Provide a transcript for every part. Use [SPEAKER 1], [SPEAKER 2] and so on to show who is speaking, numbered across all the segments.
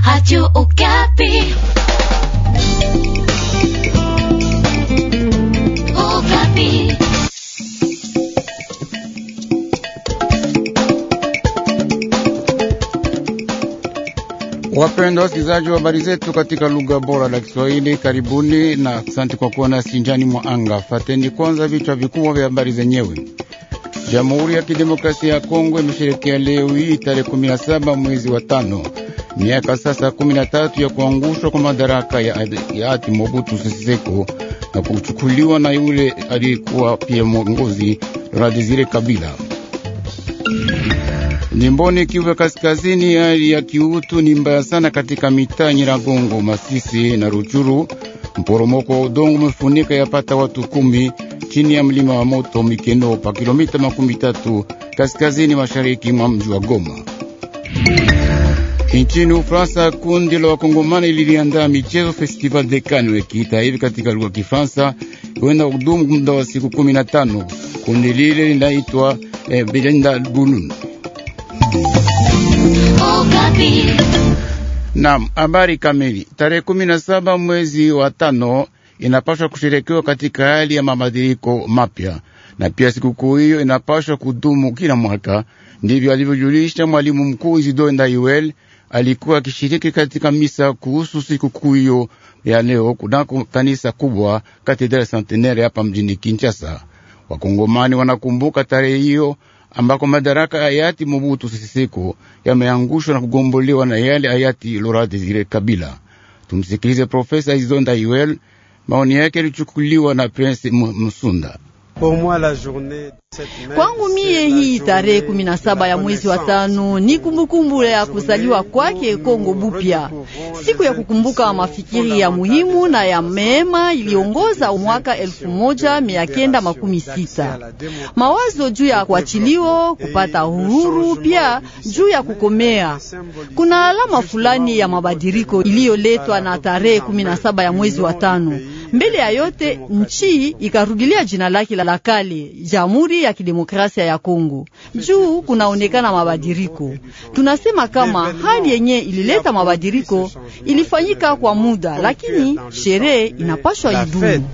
[SPEAKER 1] Radio Okapi. Okapi.
[SPEAKER 2] Wapendwa wasikilizaji wa habari zetu katika lugha bora la Kiswahili, karibuni na asante kwa kuwa nasi njiani mwa anga. Fateni kwanza vichwa vikubwa vya habari zenyewe. Jamhuri ya Kidemokrasia ya Kongo imesherekea leo hii tarehe 17 mwezi wa tano miaka sasa 13 ya kuangushwa kwa madaraka ya hayati Mobutu Sese Seko na kuchukuliwa na yule aliyekuwa pia mwongozi Laurent Desire Kabila. Jimboni Kivu ya Kaskazini, hali ya kiutu ni mbaya sana katika mitaa Nyiragongo, Masisi na Ruchuru. Mporomoko wa udongo umefunika yapata watu kumi chini ya mlima wa moto Mikeno pa kilomita makumi tatu kaskazini mashariki mwa mji wa Goma. Nchini Ufaransa, kundi la wakongomani liliandaa michezo Festival de Cannes wakiita hivi katika lugha ya Kifaransa, huenda kudumu muda wa siku kumi na tano. Kundi lile linaitwa eh, Belinda Bulun.
[SPEAKER 1] Okapi.
[SPEAKER 2] Naam, habari kamili. Tarehe kumi na saba mwezi wa tano inapaswa kusherekewa katika hali ya mabadiliko mapya, na pia sikukuu hiyo inapaswa kudumu kila mwaka. Ndivyo alivyojulisha mwalimu mkuu Isidore Ndaiwel alikuwa akishiriki katika misa kuhusu sikukuu hiyo ya leo kunako kanisa kubwa Katedrali Centenaire hapa mjini Kinshasa. Wakongomani wanakumbuka tarehe hiyo ambako madaraka ya hayati Mobutu Sese Seko yameangushwa na kugombolewa na yale hayati Laurent Desire Kabila. Tumsikilize Profesa Isidore Ndaiwel. Maoni yake yalichukuliwa na Prince Msunda.
[SPEAKER 3] Kwangu mie hii tarehe kumi na saba ya mwezi wa tano ni kumbukumbu ya kuzaliwa kwake Kongo Bupya, siku ya kukumbuka mafikiri ya muhimu na ya mema iliongoza mwaka elfu moja mia kenda makumi sita mawazo juu ya kuachiliwa kupata uhuru, pia juu ya kukomea. Kuna alama fulani ya mabadiliko iliyoletwa na tarehe kumi na saba ya mwezi wa tano. Mbele ya yote nchi ikarudilia jina lake la kale, Jamhuri ya Kidemokrasia ya Kongo. Juu kunaonekana mabadiliko. Tunasema kama hali yenye ilileta mabadiliko ilifanyika kwa muda, lakini sherehe inapashwa idumu.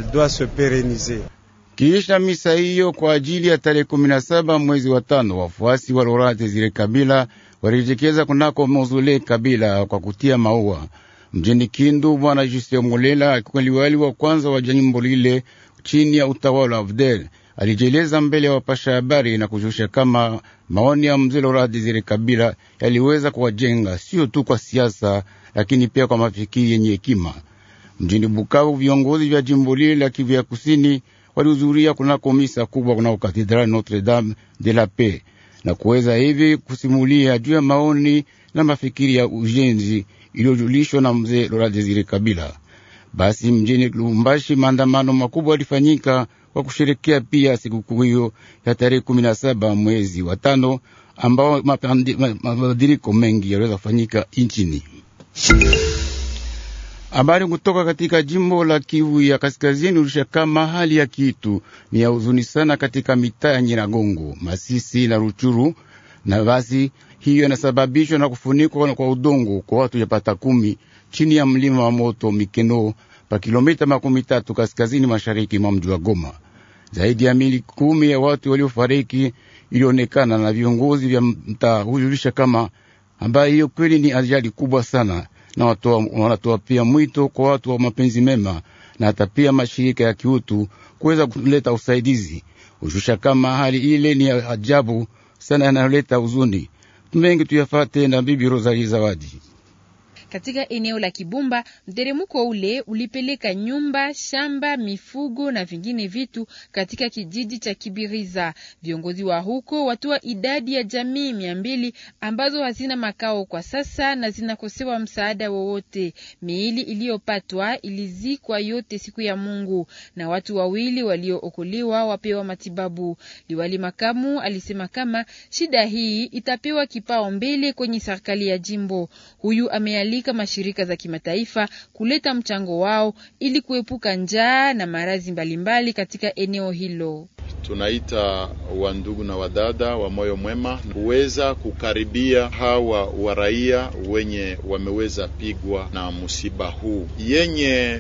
[SPEAKER 2] Kiisha misa hiyo kwa ajili ya tarehe kumi na saba mwezi wa tano, wafuasi wa Laurent Desire Kabila walijekeza kunako mausolea Kabila kwa kutia maua mjini Kindu. Bwana Justin Mulela alikuwa liwali wa kwanza wa jimbo lile chini ya utawala wa Abdel alijeleza mbele ya wapasha habari na kushusha kama maoni ya mzee Laurent Desire Kabila yaliweza kuwajenga sio tu kwa siasa, lakini pia kwa mafikiri yenye hekima. Mjini Bukavu, viongozi vya jimbo lile la Kivu ya kusini walihudhuria kunako misa kubwa kunako katedrali Notre Dame de la Paix na kuweza hivi kusimulia juu ya maoni na mafikiri ya ujenzi iliyojulishwa na mzee Laurent Desire Kabila. Basi mjini Lubumbashi maandamano makubwa yalifanyika kwa kusherekea pia sikukuu hiyo ya tarehe kumi na saba mwezi wa tano, ambao mabadiliko mengi yaliweza kufanyika nchini. Habari kutoka katika jimbo la Kivu ya Kaskazini ulisha kama hali ya kitu ni ya huzuni sana katika mitaa ya Nyiragongo, Masisi na Ruchuru, na basi hiyo inasababishwa na kufunikwa kwa udongo kwa watu yapata kumi chini ya mlima wa moto Mikeno pa kilomita makumi tatu kaskazini mashariki mwa mji wa Goma. Zaidi ya mili kumi ya watu waliofariki ilionekana na viongozi vya mtaa hujulisha kama ambayo hiyo kweli ni ajali kubwa sana, na wanatoa pia mwito kwa watu wa mapenzi mema na hata pia mashirika ya kiutu kuweza kuleta usaidizi. Hushusha kama hali ile ni ajabu sana, yanayoleta huzuni mengi. Tuyafate na Bibi Rosalie Zawadi.
[SPEAKER 4] Katika eneo la Kibumba, mteremko ule ulipeleka nyumba, shamba, mifugo na vingine vitu katika kijiji cha Kibiriza. Viongozi wa huko watoa idadi ya jamii mia mbili ambazo hazina makao kwa sasa na zinakosewa msaada wowote. Miili iliyopatwa ilizikwa yote siku ya Mungu na watu wawili waliookolewa wapewa matibabu. Liwali makamu alisema kama shida hii itapewa kipao mbele kwenye serikali ya jimbo. Huyu amealika mashirika za kimataifa kuleta mchango wao ili kuepuka njaa na maradhi mbalimbali katika eneo hilo.
[SPEAKER 5] tunaita wandugu na wadada wa moyo mwema kuweza kukaribia hawa wa raia wenye wameweza pigwa na msiba huu. Yenye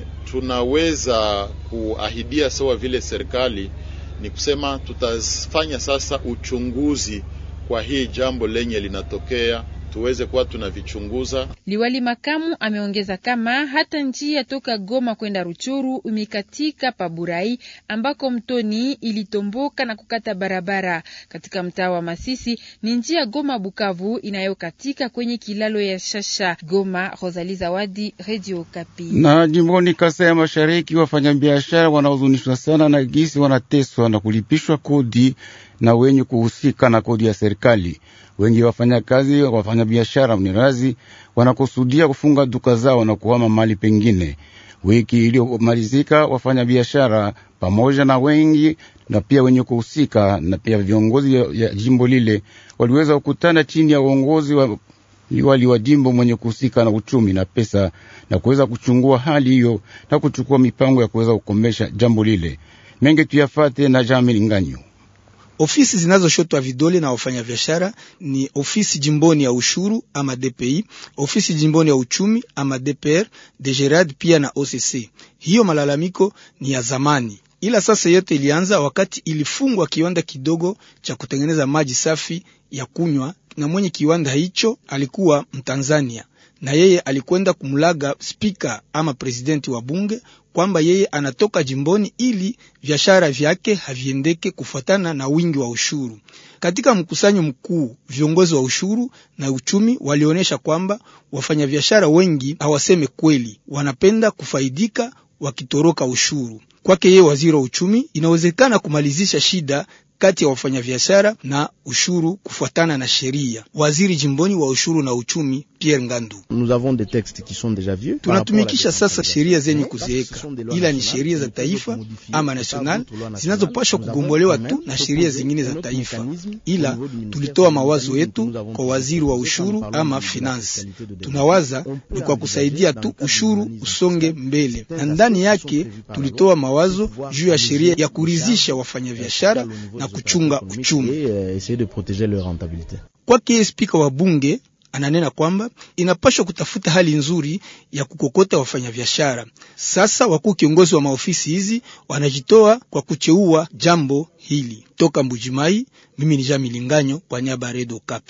[SPEAKER 5] tunaweza kuahidia sawa vile serikali ni kusema tutafanya sasa uchunguzi kwa hii jambo lenye linatokea tuweze kuwa tunavichunguza.
[SPEAKER 4] Liwali makamu ameongeza kama hata njia toka Goma kwenda Ruchuru imekatika Paburai, ambako mtoni ilitomboka na kukata barabara. Katika mtaa wa Masisi ni njia Goma Bukavu inayokatika kwenye kilalo ya Shasha. Goma, Rosali Zawadi, Radio Kapi.
[SPEAKER 2] Na jimboni Kasai ya Mashariki, wafanyabiashara wanaozunishwa sana na gisi wanateswa na kulipishwa kodi na wenye kuhusika na kodi ya serikali. Wengi wafanyakazi wafanyabiashara mnirazi wanakusudia kufunga duka zao na kuhama mali pengine. Wiki iliyomalizika, wafanyabiashara pamoja na wengi na pia wenye kuhusika na pia viongozi ya jimbo lile waliweza kukutana chini ya uongozi wa liwali wa jimbo mwenye kuhusika na uchumi na pesa na kuweza kuchungua hali hiyo na kuchukua mipango ya kuweza kukomesha jambo lile. Mengi tuyafate na Jamili Nganyo.
[SPEAKER 6] Ofisi zinazoshotwa vidole na wafanyabiashara ni ofisi jimboni ya ushuru ama DPI, ofisi jimboni ya uchumi ama DPR, DGRAD pia na OCC. Hiyo malalamiko ni ya zamani, ila sasa yote ilianza wakati ilifungwa kiwanda kidogo cha kutengeneza maji safi ya kunywa, na mwenye kiwanda hicho alikuwa Mtanzania na yeye alikwenda kumlaga spika ama presidenti wa bunge kwamba yeye anatoka jimboni ili biashara vyake haviendeke kufuatana na wingi wa ushuru. Katika mkusanyo mkuu, viongozi wa ushuru na uchumi walionyesha kwamba wafanyabiashara wengi hawaseme kweli, wanapenda kufaidika wakitoroka ushuru. Kwake yeye, waziri wa uchumi, inawezekana kumalizisha shida kati ya wafanyabiashara na ushuru kufuatana na sheria. Waziri jimboni wa ushuru na uchumi Pierre Ngandu: tunatumikisha sasa sheria zenye kuzeeka, ila ni sheria za taifa ama national zinazopashwa kugombolewa tu na sheria zingine za taifa, ila tulitoa mawazo yetu kwa waziri wa ushuru ama finance. Tunawaza ni kwa kusaidia tu ushuru usonge mbele, na ndani yake tulitoa mawazo juu ya sheria ya kuridhisha wafanyabiashara na kuchunga uchumi. Kwake spika wa bunge ananena kwamba inapashwa kutafuta hali nzuri ya kukokota wafanyabiashara. Sasa wakuu kiongozi wa maofisi hizi wanajitoa kwa kucheua jambo hili. Toka Mbujimai, mimi ni Jami Linganyo kwa niaba ya Redio Kapi.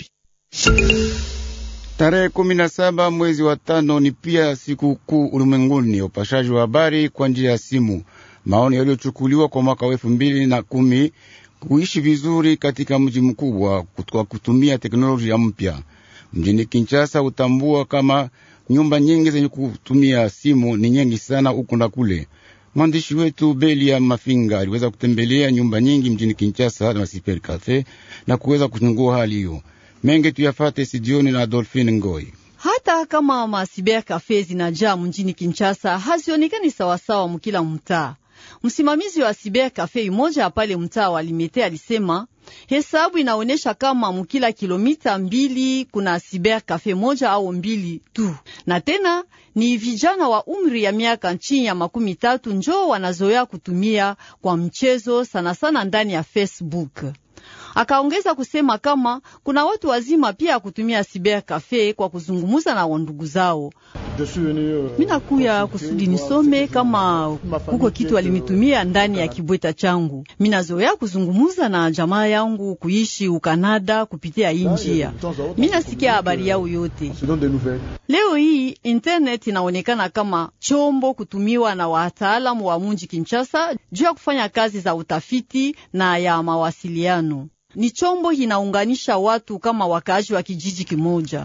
[SPEAKER 2] Tarehe kumi na saba mwezi wa tano ni pia siku kuu ulimwenguni ya upashaji wa habari kwa njia ya simu. Maoni yaliyochukuliwa kwa mwaka wa elfu mbili na kumi kuishi vizuri katika mji mkubwa kwa kutumia teknolojia mpya. Mjini Kinshasa utambua kama nyumba nyingi zenye kutumia simu ni nyingi sana huku na kule. Mwandishi wetu Belia Mafinga aliweza kutembelea nyumba nyingi mjini Kinshasa na Super Cafe na kuweza kuchungua hali hiyo. Mengi tuyafate sidioni na Adolfine Ngoi.
[SPEAKER 3] Hata kama masiber kafe zinajaa mjini Kinshasa, hazionekani sawasawa mkila mtaa. Msimamizi wa siber kafe imoja pale mtaa wa Limete alisema hesabu inaonyesha kama mukila kilomita mbili kuna siber kafe moja au mbili tu, na tena ni vijana wa umri ya miaka chini ya makumi tatu njo wanazoea kutumia kwa mchezo sana sana ndani ya Facebook. Akaongeza kusema kama kuna watu wazima pia kutumia siber kafe kwa kuzungumuza na wandugu zao. Mina kuya kusudi nisome kama kuko kitu alinitumia ndani ya kibweta changu. Minazoea kuzungumuza na jamaa yangu kuishi Ukanada kupitia hii njia. Mina sikia habari yao yote. Leo hii internet inaonekana kama chombo kutumiwa na wataalamu wa munji Kinshasa juu ya kufanya kazi za utafiti na ya mawasiliano. Ni chombo inaunganisha watu kama wakaaji wa kijiji kimoja.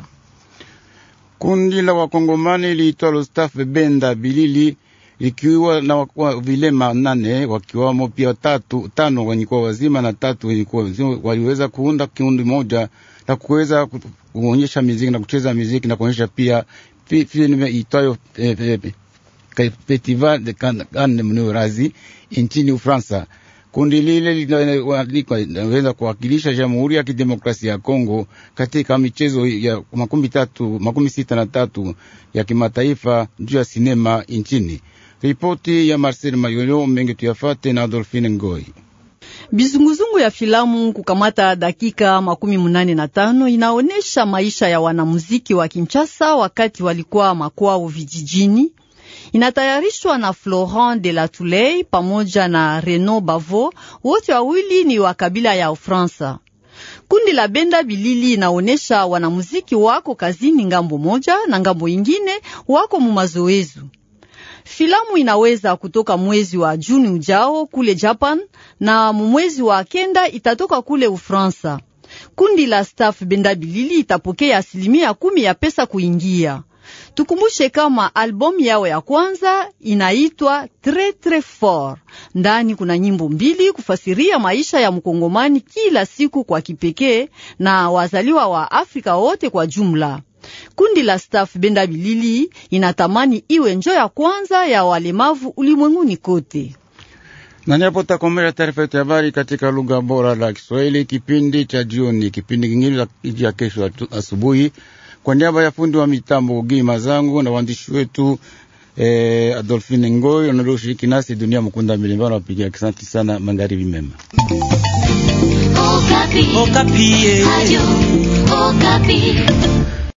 [SPEAKER 2] Kundi la wakongomani liitwalo Staff Benda Bilili likiwa na wakwa vilema nane wakiwamo pia tatu tano wenye kuwa wazima na tatu wenye kuwa wazima, waliweza kuunda kiundi moja na kuweza kuonyesha muziki na kucheza muziki na kuonyesha pia filme itwayo eh, eh, Festival de Cannes Mnurazi nchini Ufaransa. Kundi lile linaweza kuwakilisha Jamhuri ya Kidemokrasia ya Kongo katika michezo ya makumi tatu makumi sita na tatu ya kimataifa juu ya sinema nchini. Ripoti ya Marcel Mayolo mengi tuyafate na Adolfine Ngoi.
[SPEAKER 3] Bizunguzungu ya filamu kukamata dakika makumi munane na tano inaonesha maisha ya wanamuziki wa Kinshasa wakati walikuwa makwao vijijini. Inatayarishwa na Florent de la Touley pamoja na Renaud Bavo, wote wawili ni wa kabila ya Ufaransa. Kundi la Benda Bilili inaonesha wanamuziki wako kazini ngambo moja na ngambo ingine wako mumazoezu. Filamu inaweza kutoka mwezi wa Juni ujao kule Japan na mwezi wa kenda itatoka kule Ufransa. Kundi la staff Benda Bilili itapokea asilimia kumi ya pesa kuingia. Tukumbushe kama albamu yao ya kwanza inaitwa Tres Tres Fort. Ndani kuna nyimbo mbili kufasiria maisha ya mkongomani kila siku kwa kipekee na wazaliwa wa Afrika wote kwa jumla. Kundi la staff Benda Bilili inatamani iwe njo ya kwanza ya walemavu ulimwenguni kote.
[SPEAKER 2] Na niapo takomera taarifa yetu ya habari katika lugha bora la Kiswahili, kipindi cha jioni. Kipindi kingine ya kesho asubuhi, kwa niaba ya fundi wa mitambo Gima zangu na waandishi wetu eh, Adolfine Ngoi wanalioshiriki nasi dunia mkunda milimbano wapigia kisanti sana. Magharibi mema.
[SPEAKER 1] Okapi.
[SPEAKER 7] Okapi.
[SPEAKER 1] Radio Okapi.